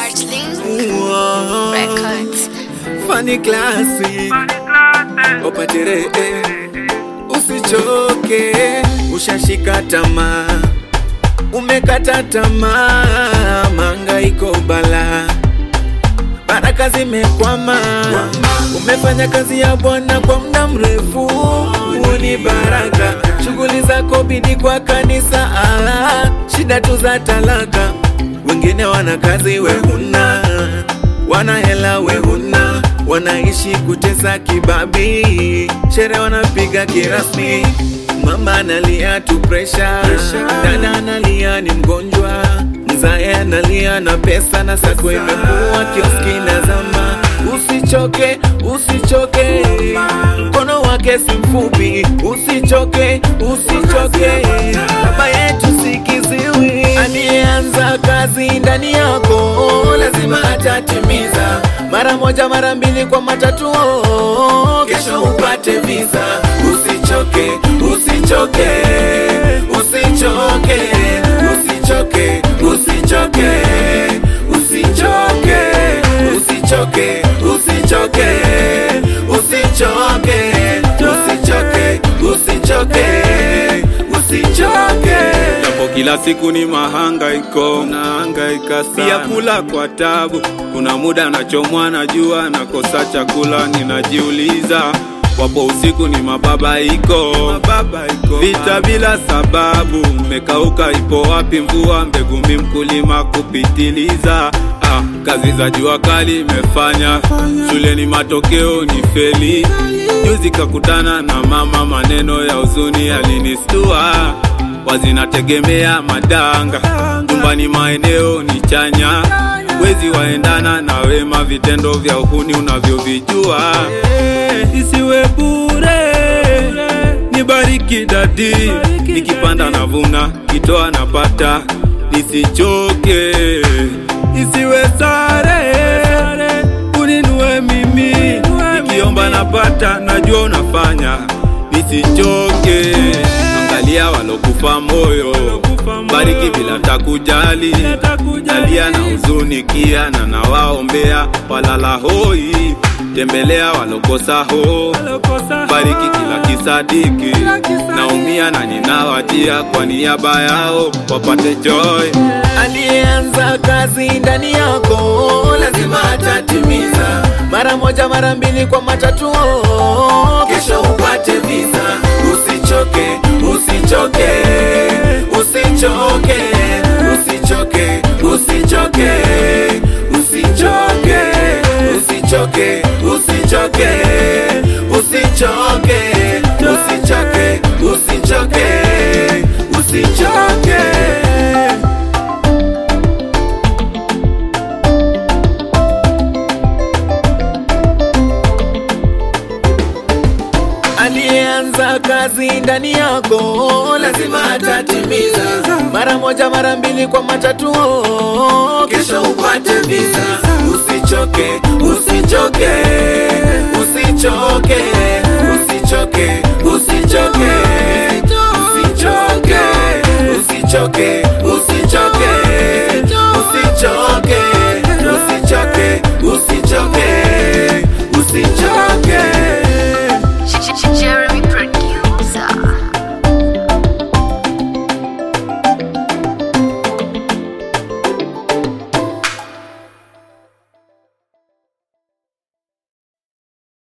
Martling Whoa. Records. Funny classy Opatere eh. Usichoke Ushashika tamaa Umekata tamaa Mangaiko bala Baraka zimekwama Umefanya kazi ya Bwana kwa muda mrefu Huu ni baraka Shughuli zako bidi kwa kanisa ah, Shida tu za talaka Wengine wana kazi we huna Wana hela we huna Wanaishi kutesa kibabi Shere wanapiga kirasmi Mama analia tu pressure Dada analia ni mgonjwa Mzae analia na pesa na sako imekuwa kioski na zama Usichoke, usichoke Mkono wake si mfupi Usichoke, usichoke Baba yetu si kiziwi Aliyeanza kazi ndani yako Lazima atatimiza Mara moja mara mbili kwa matatu oh, Kesho upate visa Usichoke, usichoke Usichoke, usichoke, usichoke Usichoke, usichoke, usichoke Usichoke, usichoke, usichoke Usichoke Japo kila siku ni mahangaiko, nahangaika sana, pia kula kwa tabu. Kuna muda nachomwa na jua, nakosa chakula, ninajiuliza wapo usiku ni mababaiko, mababaiko, vita bila sababu. Mmekauka, ipo wapi mvua? Mbegu mi mkulima kupitiliza. Ah, kazi za jua kali imefanya shuleni, matokeo ni feli. Juzi kakutana na mama, maneno ya huzuni alinistua wazinategemea madanga nyumbani, maeneo ni chanya, wezi waendana na wema, vitendo vya uhuni unavyovijua. Isiwe bure, nibariki dadi, nikipanda navuna, kitoa napata, nisichoke, isiwe sare, uninue mimi, nikiomba napata, najua unafanya, nisichoke angalia walokufa moyo, bariki bila takujali, jalia na huzuni kia na nawaombea walala hoi, tembelea walokosa ho, bariki kila kisadiki, naumia na ninawajia kwa niaba yao wapate joy. Aliyeanza kazi ndani yako lazima atatimiza, mara moja mara mbili kwa matatu oh, kesho upate visa. Usichoke, usichoke, usichoke, usichoke, usichoke, usichoke, usichoke, usichoke, usichoke, usichoke, usichoke, usichoke. aliyeanza kazi ndani yako lazima atatimiza, mara moja mara mbili kwa matatu oh, kesho upate visa. Usichoke, usichoke, usichoke, usichoke, usichoke, usichoke, usichoke, usichoke